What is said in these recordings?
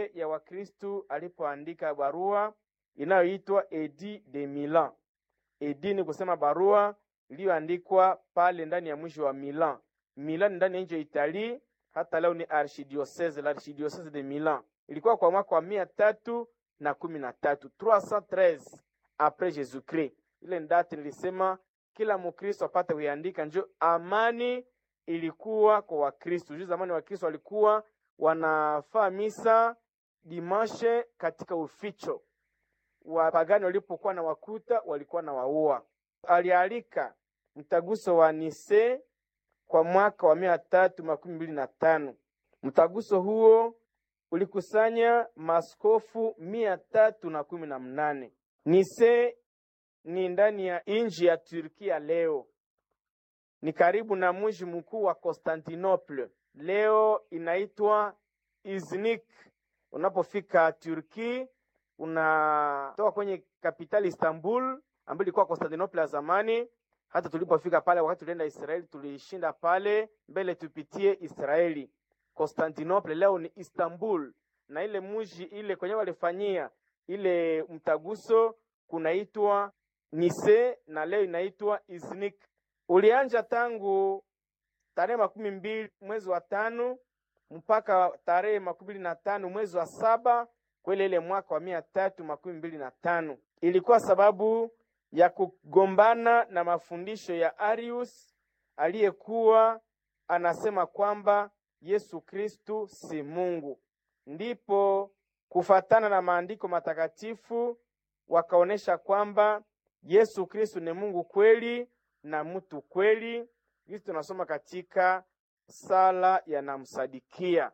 yote ya Wakristu alipoandika barua inayoitwa Edi de Milan. Edi ni kusema barua iliyoandikwa pale ndani ya mwisho wa Milan. Milan ndani ya nchi ya Itali, hata leo ni archidiocese, l'archidiocese de Milan. Ilikuwa kwa mwaka wa mia tatu na kumi na tatu 313 apres Jesus Christ. Ile ndati nilisema kila Mkristo apate kuiandika, njo amani ilikuwa kwa Wakristo. Juu zamani Wakristo walikuwa wanafaa misa dimashe katika uficho, wapagani walipokuwa na wakuta walikuwa na waua. Alialika mtaguso wa Nise kwa mwaka wa mia tatu makumi mbili na tano. Mtaguso huo ulikusanya maskofu mia tatu na kumi na mnane. Nise ni ndani ya nchi ya Turkia leo, ni karibu na mji mkuu wa Constantinople, leo inaitwa Iznik. Unapofika Turki, unatoka kwenye kapitali Istanbul ambayo ilikuwa Constantinople ya zamani. Hata tulipofika pale, wakati tulienda Israeli, tulishinda pale mbele, tupitie Israeli. Constantinople leo ni Istanbul, na ile mji ile kwenye walifanyia ile mtaguso kunaitwa Nise na leo inaitwa Iznik. Ulianja tangu tarehe makumi mbili mwezi wa tano mpaka tarehe makumi mbili na tano mwezi wa saba kwele ile mwaka wa mia tatu makumi mbili na tano. Ilikuwa sababu ya kugombana na mafundisho ya Arius aliyekuwa anasema kwamba Yesu Kristu si Mungu. Ndipo kufatana na maandiko matakatifu wakaonesha kwamba Yesu Kristu ni Mungu kweli na mtu kweli. Hizi tunasoma katika sala ya namsadikia,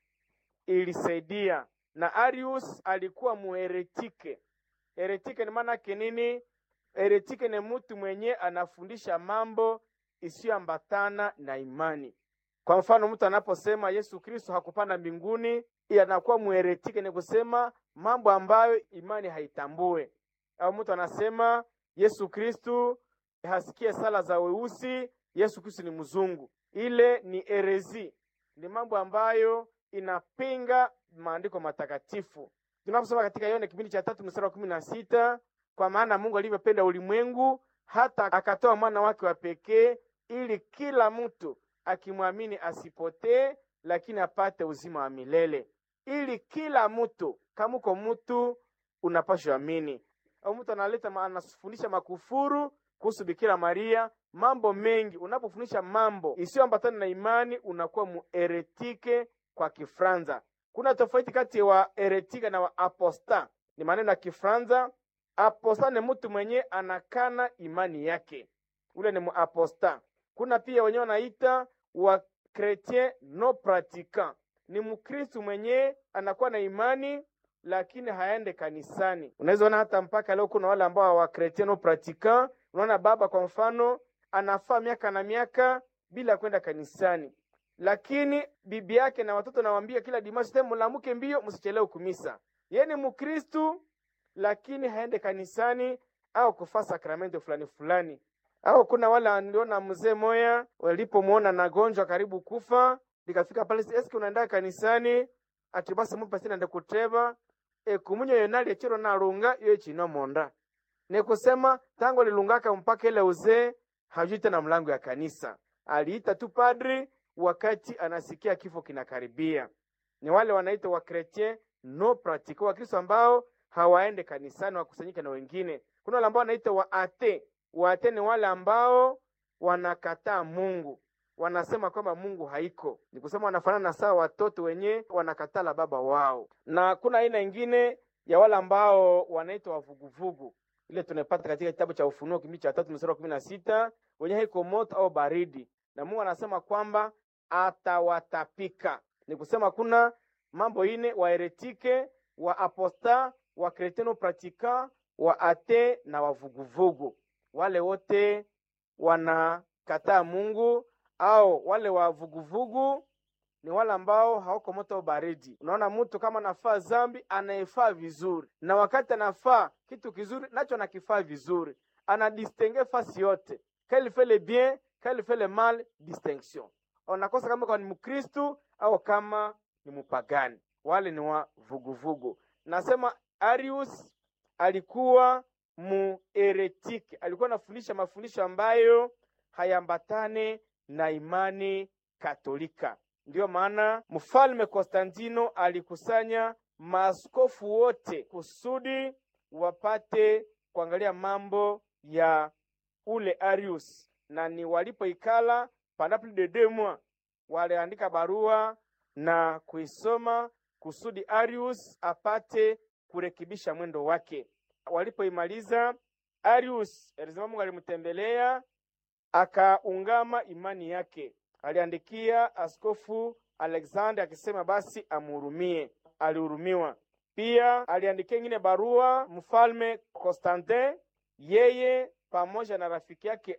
ilisaidia. Na Arius alikuwa muheretike. Heretike ni maana yake nini? Heretike ni mtu mwenye anafundisha mambo isiyoambatana na imani. Kwa mfano, mtu anaposema Yesu Kristo hakupanda mbinguni, anakuwa muheretike, ni kusema mambo ambayo imani haitambue. Au mtu anasema Yesu Kristu hasikie sala za weusi, Yesu Kristu ni mzungu, ile ni herezi, ni mambo ambayo inapinga maandiko matakatifu. Tunaposoma katika Yohana kipindi cha tatu mstari wa kumi na sita kwa maana Mungu alivyopenda ulimwengu hata akatoa mwana wake wa pekee, ili kila mtu akimwamini asipotee, lakini apate uzima wa milele. Ili kila mtu, kama uko mtu unapashwa amini au mtu analeta anafundisha makufuru kuhusu Bikira Maria, mambo mengi. Unapofundisha mambo isiyoambatana na imani unakuwa mueretike kwa Kifranza. Kuna tofauti kati ya wa eretika na wa aposta, ni maneno ya Kifranza. Aposta ni mtu mwenye anakana imani yake, ule ni muaposta. Kuna pia wenyewe wanaita wa chretien no praticant, ni mkristu mwenye anakuwa na imani lakini haende kanisani. Unaweza ona hata mpaka leo kuna wale ambao wa chretien no praticant. Unaona baba kwa mfano anafaa miaka na miaka bila kwenda kanisani, lakini bibi yake na watoto nawambia kila dimashi tena, mulamuke mbio, msichelewe kumisa. Yeye ni mkristu lakini haende kanisani au kufaa sakramento fulani fulani. Au kuna wale aliona mzee moya walipomwona nagonjwa karibu kufa, likafika pale, eske unaenda kanisani? ati basi mupasi nende kuteba ekumunyo yonali echiro nalunga iyo echino monda nekusema tangu lilungaka mpaka ile uzee hajui tena mlango ya kanisa. Aliita tu padri wakati anasikia kifo kinakaribia. Ni wale wanaita wa chretien no pratique, Wakristo ambao hawaende kanisani, wakusanyike na wengine. Kuna wale ambao wanaita wa ate. Wa ate ni wale ambao wanakataa Mungu wanasema kwamba Mungu haiko, ni kusema wanafanana na sawa watoto wenye wanakatala baba wao. Na kuna aina ingine ya wale ambao wanaitwa wavuguvugu, ile tunapata katika kitabu cha Ufunuo kipindi cha tatu mstari wa kumi na sita wenye haiko moto au baridi, na Mungu anasema kwamba atawatapika. Ni kusema kuna mambo ine wa heretike, wa aposta, wa kreteno pratika, wa ate na wavuguvugu, wale wote wanakataa Mungu au wale wa vuguvugu ni wale ambao hawako moto baridi. Unaona, mtu kama anafaa zambi anaefaa vizuri, na wakati anafaa kitu kizuri nacho anakifaa vizuri, anadistingue fasi yote, quel fait le bien quel fait le mal, distinction. Unakosa kama kwa ni Mkristu au kama ni mpagani. wale ni wa vuguvugu. Nasema Arius alikuwa mueretiki, alikuwa anafundisha mafundisho ambayo hayambatane na imani Katolika. Ndiyo maana mfalme Konstantino alikusanya maaskofu wote kusudi wapate kuangalia mambo ya ule Arius, na ni walipoikala pendant plus de deux mois, waliandika barua na kuisoma kusudi Arius apate kurekebisha mwendo wake. Walipoimaliza, Arius alisema Mungu alimtembelea akaungama imani yake. Aliandikia askofu Alexander akisema basi amhurumie. Alihurumiwa. Pia aliandikia ingine barua mfalme Constantin, yeye pamoja na rafiki yake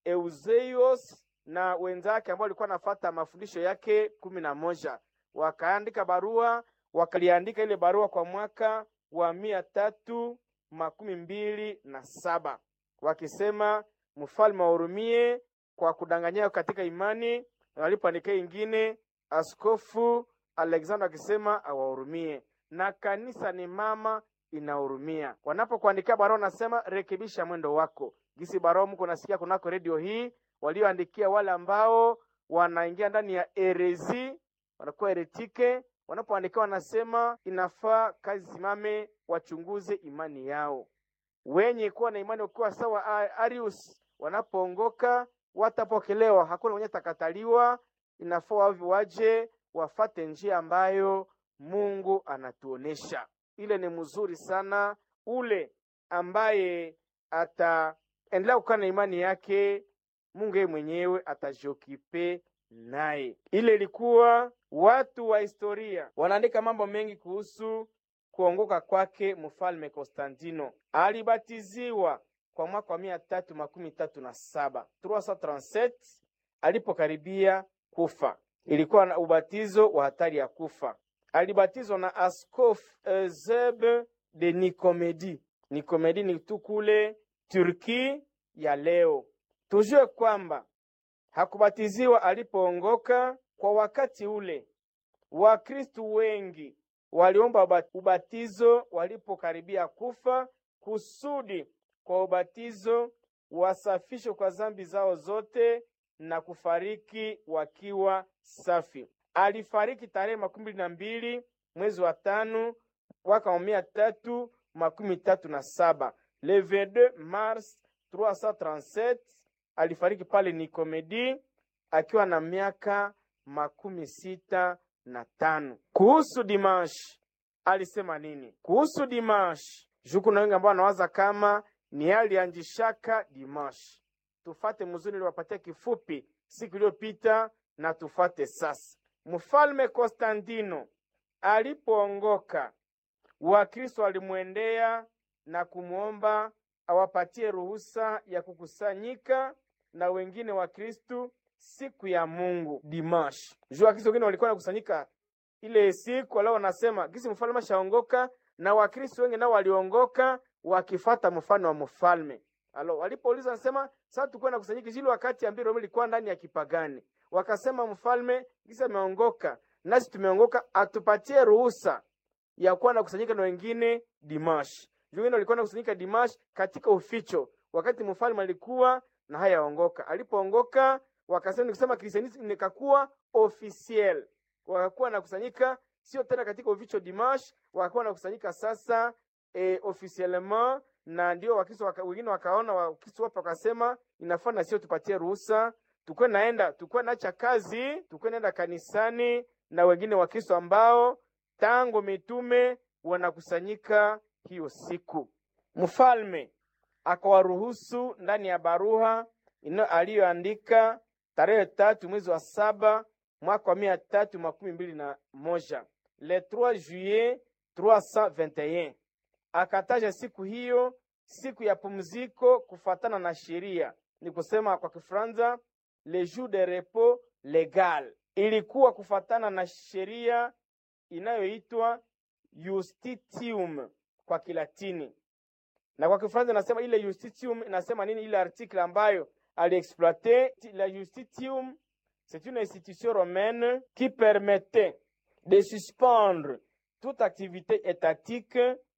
Eusebius na wenzake ambao walikuwa nafata mafundisho yake kumi na moja wakaandika barua, wakaliandika ile barua kwa mwaka wa mia tatu makumi mbili na saba wakisema mfalme wahurumie kwa kudanganyia katika imani. Walipoandikia ingine, askofu Alexander akisema awahurumie, na kanisa ni mama inahurumia. Wanapokuandikia barua nasema rekebisha mwendo wako. Gisi barua mko nasikia kunako redio hii, walioandikia wale ambao wanaingia ndani ya erezi, wanakuwa eretike. Wanapoandikia wanasema inafaa kazi simame, wachunguze imani yao. Wenye kuwa na imani ukiwa sawa Arius, wanapoongoka watapokelewa, hakuna mwenye takataliwa. Inafaa wavi waje wafate njia ambayo Mungu anatuonesha. Ile ni mzuri sana. Ule ambaye ataendelea kukaa na imani yake, Mungu yeye mwenyewe atajiokipe naye. Ile ilikuwa watu wa historia wanaandika mambo mengi kuhusu kuongoka kwake mfalme Konstantino. Alibatiziwa kwa mwaka wa mia tatu makumi tatu na saba 337 alipokaribia kufa. Ilikuwa na ubatizo wa hatari ya kufa. Alibatizwa na askofu Eusebe de Nikomedi. Nikomedi ni tu kule Turki ya leo. Tujue kwamba hakubatiziwa alipoongoka. Kwa wakati ule Wakristu wengi waliomba ubatizo walipokaribia kufa, kusudi kwa ubatizo wasafishwe kwa zambi zao zote na kufariki wakiwa safi. Alifariki tarehe makumi mbili na mbili mwezi wa tano mwaka wa mia tatu makumi tatu na saba le 22 mars 337 alifariki pale Nikomedi akiwa na miaka makumi sita na tano. Kuhusu Dimash alisema nini? Kuhusu Dimash, juku na wengi ambao wanawaza kama ni alianjishaka Dimash. Tufate mzuri niliwapatia kifupi siku iliyopita na tufate sasa. Mfalme Konstantino alipoongoka, Wakristo walimwendea na kumwomba awapatie ruhusa ya kukusanyika na wengine Wakristu siku ya Mungu Dimash. Juu Wakristo wengine walikuwa nakusanyika ile siku, lao wanasema gisi mfalme ashaongoka, na Wakristo wengi nao waliongoka wakifata mfano wa mfalme. Alo, walipouliza nasema sasa tulikuwa nakusanyika zile wakati ambao Roma ilikuwa ndani ya kipagani. Wakasema mfalme gisi ameongoka, nasi tumeongoka, atupatie ruhusa ya kuwa nakusanyika na wengine Dimash. Wengine walikuwa nakusanyika Dimash katika uficho, wakati mfalme alikuwa na hayaongoka. Alipoongoka wakasema nikisema Kristianism nikakuwa officiel, wakakuwa nakusanyika sio tena katika uficho Dimash, wakakuwa nakusanyika sasa e, officiellement na ndio Wakristo waka, wengine wakaona Wakristo wapo wakasema inafaa na sio tupatie ruhusa tukwe naenda tukwe naacha kazi tukwe naenda kanisani na wengine Wakristo ambao tangu mitume wanakusanyika hiyo siku. Mfalme akawaruhusu ndani ya barua ino aliyoandika tarehe tatu mwezi wa saba mwaka wa mia tatu makumi mbili na moja le 3 juillet 321 akataja siku hiyo siku ya pumziko kufatana na sheria, ni kusema kwa Kifaransa le jour de repos legal. Ilikuwa kufatana na sheria inayoitwa Justitium kwa Kilatini, na kwa Kifaransa inasema ile Justitium inasema nini? Ile article ambayo aliexploite la Justitium, c'est une institution romaine qui permettait de suspendre toute activité étatique,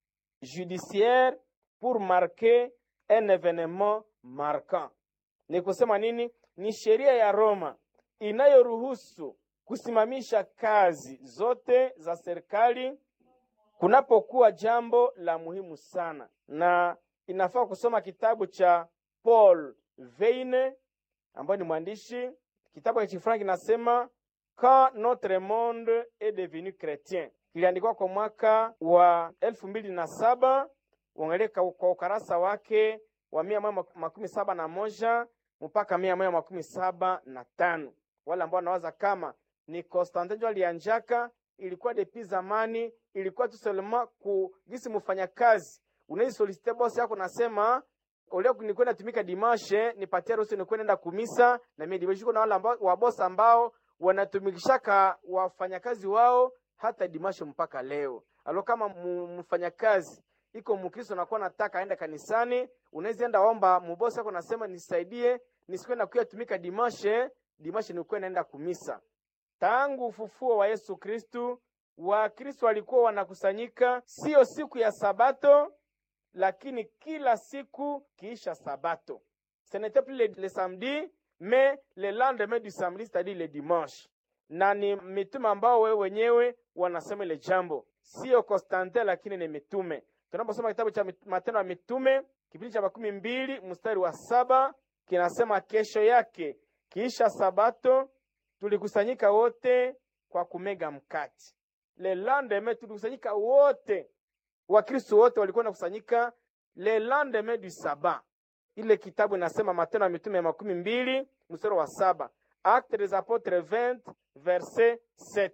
judiciaire pour marquer un événement marquant. Ni kusema nini? Ni sheria ya Roma inayoruhusu kusimamisha kazi zote za serikali kunapokuwa jambo la muhimu sana, na inafaa kusoma kitabu cha Paul Veine ambaye ni mwandishi. Kitabu cha Kifranki kinasema Quand notre monde est devenu chrétien, kiliandikwa kwa mwaka wa elfu mbili na saba. Uangalie kwa ukarasa wake wa mia moja makumi saba na moja mpaka mia moja makumi saba na tano. Wale ambao wanawaza kama ni Konstantin ndio alianjaka, ilikuwa depi zamani, ilikuwa tu seulement ku gisi mfanya kazi unaweza solicite boss yako, nasema ole nikwenda tumika dimashe, nipatie ruhusa nikwenda nenda kumisa na mimi dimashe. Kuna wale ambao wa boss ambao wanatumikishaka wafanyakazi wao hata dimashe mpaka leo. Alo, kama mfanyakazi iko Mkristo nakuwa nataka aende kanisani, unaweza enda omba mubosi yako, nasema nisaidie nisikwenda kuya tumika dimashe, dimashe nikuwa naenda kumisa. Tangu ufufuo wa Yesu Kristu, Wakristo walikuwa wanakusanyika sio siku ya Sabato, lakini kila siku kiisha Sabato. Ce n'était plus le, le samedi mais le lendemain du samedi, c'est-à-dire le dimanche. Na ni mitume ambao wewe wenyewe wanasema ile jambo, sio Konstantin, lakini ni mitume. Tunaposoma kitabu cha Matendo ya Mitume kipindi cha makumi mbili mstari wa saba kinasema, kesho yake kiisha Sabato tulikusanyika wote kwa kumega mkati. Le lendemain tulikusanyika wote, Wakristo wote walikuwa nakusanyika le lendemain du sabat. Ile kitabu inasema Matendo ya Mitume ya makumi mbili mstari wa saba Actes des Apotres 20 verset 7.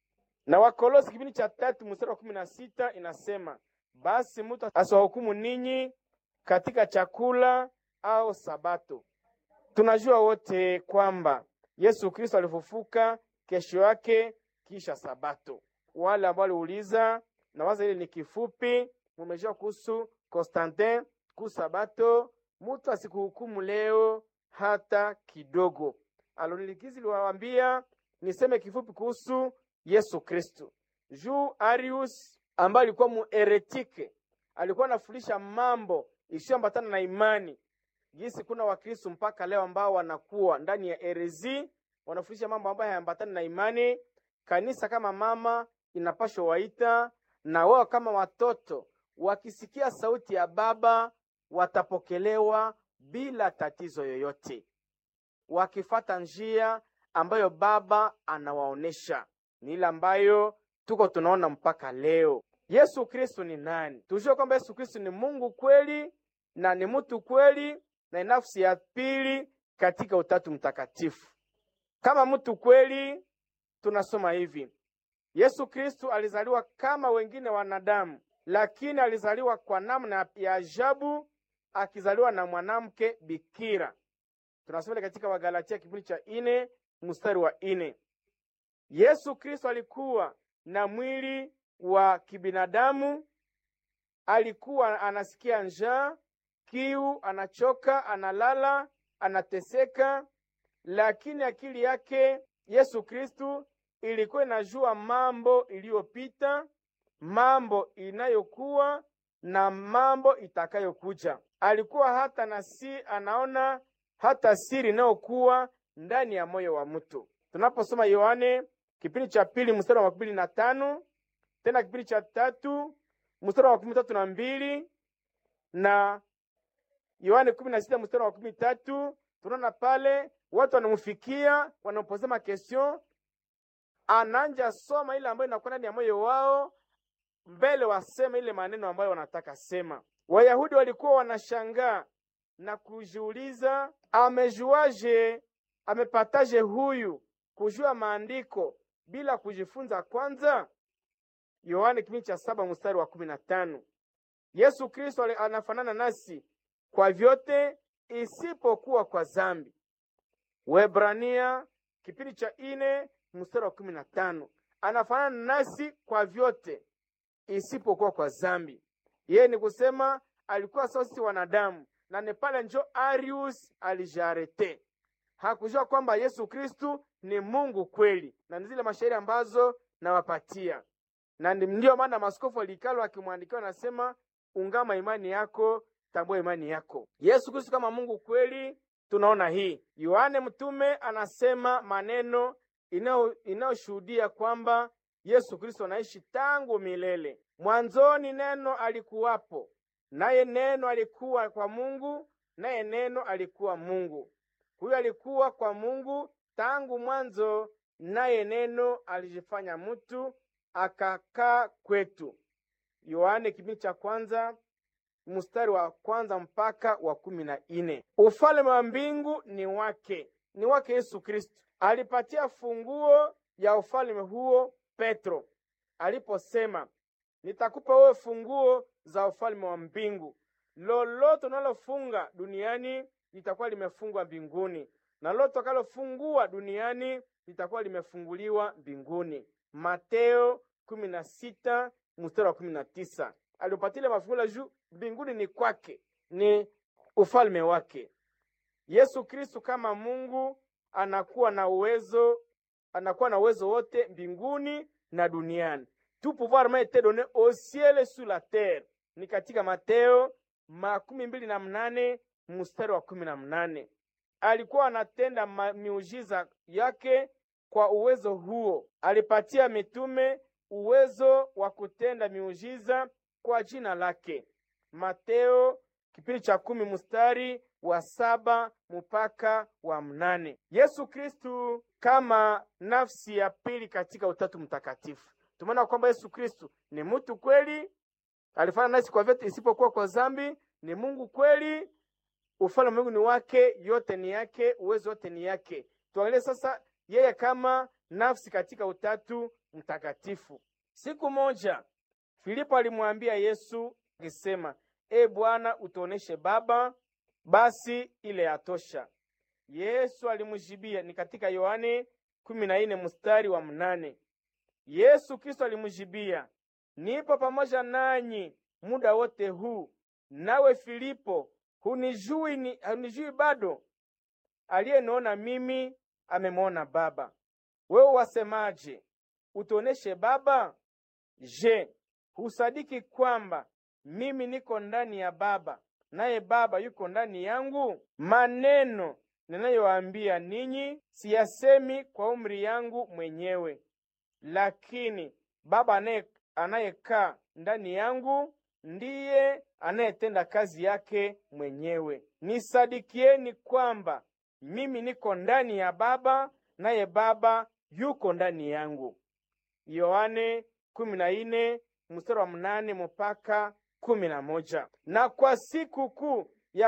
Na Wakolosi kipindi cha tatu mstari wa kumi na sita inasema basi mtu asiwahukumu ninyi katika chakula au Sabato. Tunajua wote kwamba Yesu Kristo alifufuka kesho yake kisha Sabato. Wale ambao waliuliza na waza ile ni kifupi, mumejua kuhusu Konstantin ku Sabato, mtu asikuhukumu leo hata kidogo. Alonilikizi liwaambia niseme kifupi kuhusu Yesu Kristo. Juu Arius ambaye alikuwa mueretike, alikuwa anafundisha mambo isiyoambatana na imani jinsi kuna Wakristo mpaka leo ambao wanakuwa ndani ya erezi wanafundisha mambo ambayo hayaambatani na imani. Kanisa kama mama inapashwa waita, na wao kama watoto wakisikia sauti ya baba watapokelewa bila tatizo yoyote, wakifata njia ambayo baba anawaonesha. Ni ile ambayo tuko tunaona mpaka leo. Yesu Kristo ni nani? Tujue kwamba Yesu Kristo ni Mungu kweli na ni mtu kweli na nafsi ya pili katika Utatu Mtakatifu. Kama mtu kweli, tunasoma hivi: Yesu Kristu alizaliwa kama wengine wanadamu, lakini alizaliwa kwa namna ya ajabu, akizaliwa na mwanamke bikira. Tunasoma katika Wagalatia kipindi cha ine mstari wa ine. Yesu Kristu alikuwa na mwili wa kibinadamu, alikuwa anasikia njaa kiu, anachoka, analala, anateseka, lakini akili yake Yesu Kristu ilikuwa inajua mambo iliyopita, mambo inayokuwa na mambo itakayokuja. Alikuwa hata na si anaona hata siri inayokuwa ndani ya moyo wa mtu. Tunaposoma Yohane kipindi cha pili mstari wa makumi na tano tena kipindi cha tatu mstari wa makumi tatu na mbili na Yohane kumi na sita mstari wa kumi tatu tunaona pale watu wanamfikia wanampozea makestion, ananja soma ile ambayo inakuwa ndani ya moyo wao mbele waseme ile maneno ambayo wanataka sema. Wayahudi walikuwa wanashangaa na kujiuliza, amejuaje, amepataje huyu kujua maandiko bila kujifunza kwanza? Yohane kipindi cha saba mstari wa kumi na tano. Yesu Kristo anafanana nasi kwa vyote isipokuwa kwa zambi. Waebrania kipindi cha ine mstari wa kumi na tano anafanana nasi kwa vyote isipokuwa kwa zambi. Yeye ni kusema alikuwa sawa sisi wanadamu, na ni pale njo Arius alijarete, hakujua kwamba Yesu Kristu ni Mungu kweli, na ni zile mashairi ambazo nawapatia na ndio maana maskofu walikalo akimwandikia wanasema, ungama imani yako, tambua imani yako. Yesu Kristo kama Mungu kweli, tunaona hii. Yohane mtume anasema maneno inayoshuhudia kwamba Yesu Kristo anaishi tangu milele. Mwanzoni neno alikuwapo, naye neno alikuwa kwa Mungu, naye neno alikuwa Mungu. Huyo alikuwa kwa Mungu tangu mwanzo, naye neno alijifanya mtu akakaa kwetu. Yohane kipindi cha kwanza mstari wa kwanza mpaka wa kumi na nne. Ufalme wa mbingu ni wake, ni wake Yesu Kristo. Alipatia funguo ya ufalme huo Petro aliposema, nitakupa wewe funguo za ufalme wa mbingu. Lolote unalofunga duniani litakuwa limefungwa mbinguni, na lolote utakalofungua duniani litakuwa limefunguliwa mbinguni. Mateo kumi na sita mstari wa kumi na tisa. Aliopatile mafunguo juu mbinguni ni kwake, ni ufalme wake. Yesu Kristu kama Mungu anakuwa na uwezo, anakuwa na uwezo wote mbinguni na duniani. Tout pouvoir m'a été donné au ciel et sur la terre, ni katika Mateo makumi mbili na mnane mstari wa kumi na mnane. Alikuwa anatenda miujiza yake kwa uwezo huo. Alipatia mitume uwezo wa kutenda miujiza kwa jina lake. Mateo kipindi cha kumi mstari wa saba mpaka wa mnane. Yesu Kristu kama nafsi ya pili katika Utatu Mtakatifu. Tumeona kwamba Yesu Kristu ni mtu kweli, alifanya nasi kwa vyote isipokuwa kwa dhambi, ni Mungu kweli, ufalme wa Mungu ni wake, yote ni yake, uwezo wote ni yake. Tuangalie sasa yeye kama nafsi katika Utatu Mtakatifu. Siku moja Filipo alimwambia Yesu akisema, E Bwana, utuoneshe Baba, basi ile yatosha. Yesu alimjibia, ni katika Yohane kumi na nne mstari wa mnane. Yesu Kristo alimjibia, nipo pamoja nanyi muda wote huu, nawe Filipo hunijui, ni, hunijui bado? Aliyeniona mimi amemwona Baba. Wewe wasemaje, utuoneshe Baba? Je, husadiki kwamba mimi niko ndani ya Baba naye Baba yuko ndani yangu? Maneno ninayowaambia ninyi siyasemi kwa umri yangu mwenyewe, lakini Baba anayekaa ndani yangu ndiye anayetenda kazi yake mwenyewe. Nisadikieni kwamba mimi niko ndani ya Baba naye Baba yuko ndani yangu. Yohane kumi na nne mstari wa mnane mpaka kumi na moja. Na kwa siku kuu ya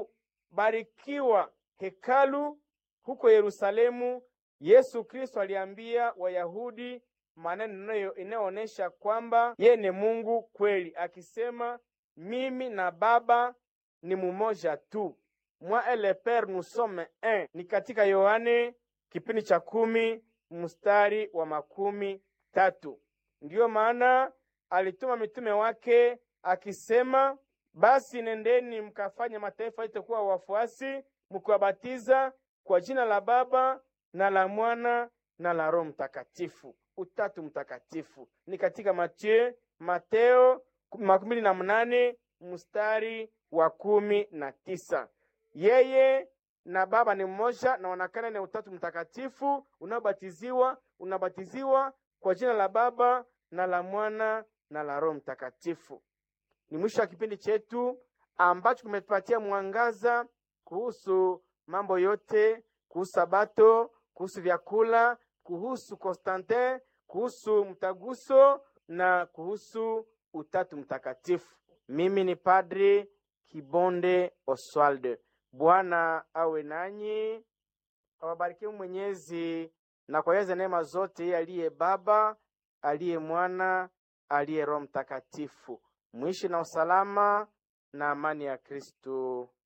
kubarikiwa hekalu huko Yerusalemu, Yesu Kristo aliambia Wayahudi maneno inayoonyesha kwamba yeye ni Mungu kweli, akisema mimi na Baba ni mumoja tu, moi et le Père nous sommes un. Ni katika Yohane kipindi cha kumi mstari wa makumi tatu. Ndiyo maana alituma mitume wake akisema, basi nendeni mkafanye mataifa yote kuwa wafuasi, mkiwabatiza kwa jina la Baba na la Mwana na la Roho Mtakatifu. Utatu Mtakatifu ni katika Mateo, Mateo makumi mbili na mnane mstari wa kumi na tisa. Yeye na Baba ni mmoja na wanakana ni Utatu Mtakatifu. Unaobatiziwa unabatiziwa kwa jina la Baba na la Mwana na la Roho Mtakatifu. Ni mwisho wa kipindi chetu ambacho kimetupatia mwangaza kuhusu mambo yote, kuhusu Sabato, kuhusu vyakula, kuhusu Konstantin, kuhusu mtaguso na kuhusu Utatu Mtakatifu. Mimi ni Padri Kibonde Oswald. Bwana awe nanyi, awabarikie Mwenyezi na kwa neema zote, yeye aliye Baba, aliye Mwana, aliye Roho Mtakatifu. Mwishi na usalama na amani ya Kristo.